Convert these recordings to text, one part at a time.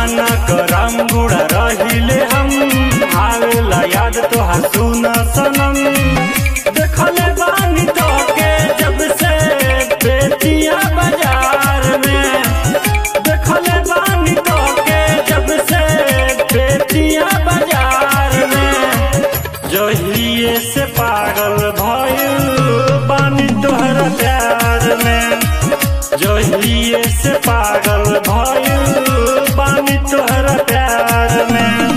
नाना करम बुढ़ा रहिले हम आवेला याद तोहार सुन सनम देखले बानी तो के जब से बेतिया बाजार में देखले बानी तो के जब से बेतिया बाजार में जहिए से पागल भइल बानी तोहरा प्यार में जहिए से पागल भइल बानी तोहरा प्यार में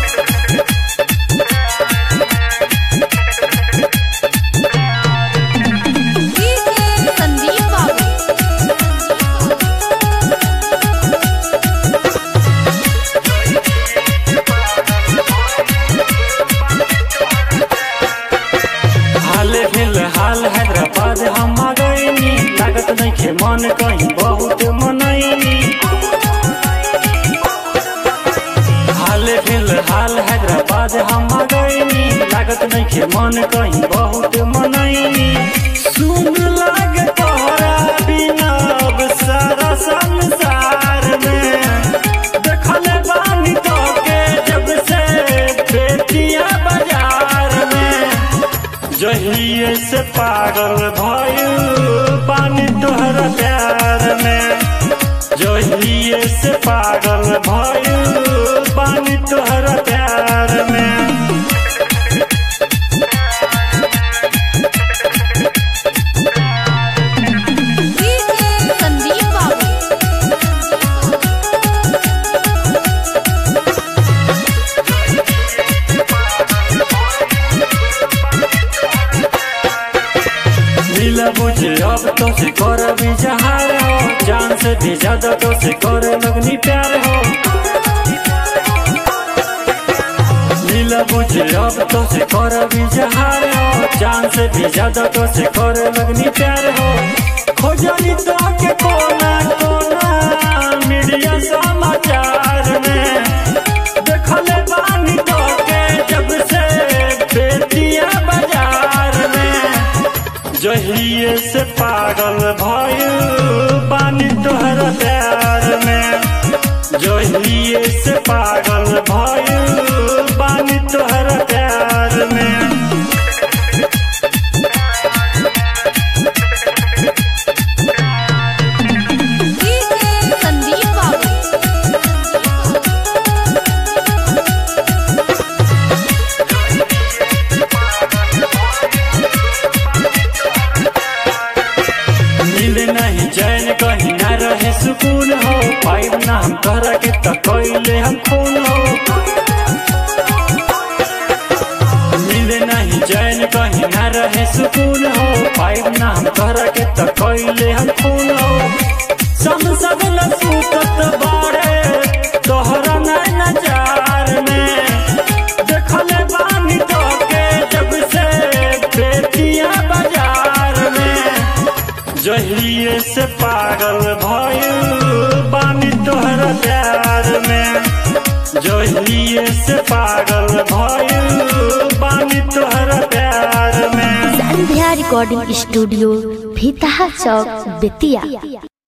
संदीप बाबू हाल फिलहाल हैदराबाद हम आ गईनी लागत नहीं खे मन कहीं बहुत मनैनी हाल फिलहाल हैदराबाद हम आ गईनी लागत नहीं खे मन कहीं बहुत मनैनी सुन लागे तोहरा बिना अब सारा संसार में देखले बानी तो के जब से बेतिया बाजार में जहिए से पागल भइल पानी तोहरा प्यार में जहिए से पागल भइल पानी तोहरा प्यार में संदीप बाबू मिल बुझे अब तो से कर भी जहार हो जान से भी ज्यादा तो से करे लगनी प्यार हो मिल बुझे अब तो से कर भी जहार हो जान से भी ज्यादा तो से करे लगनी प्यार हो खोजनी तो के कोना कोना मीडिया समाचार में देखले बानी तो के जब से बेतिया बाजार में जहिए से पागल भइल बानी तोहरा प्यार में जहिए से पागल भइल बानी तोहरा प्यार में संदीप बाबू मिले नहीं चैन कहीं ना रहे सुकून हो पाइब ना हम तोहरा के तो कैले हम खून हो मिले नहीं चैन कहीं ना रहे सुकून हो पाइब ना हम तोहरा के तो कैले हम खून हो संसद न सूतत बाड़े तोहरा नैन जार में देखले बानी तो के जब से बेतिया बाजार में जहिए से पागल भइल बानी तोहरा प्यार में जहिए से पागल भइल बानी तोहरा प्यार में संध्या रिकॉर्डिंग स्टूडियो भीतहा चौक बेतिया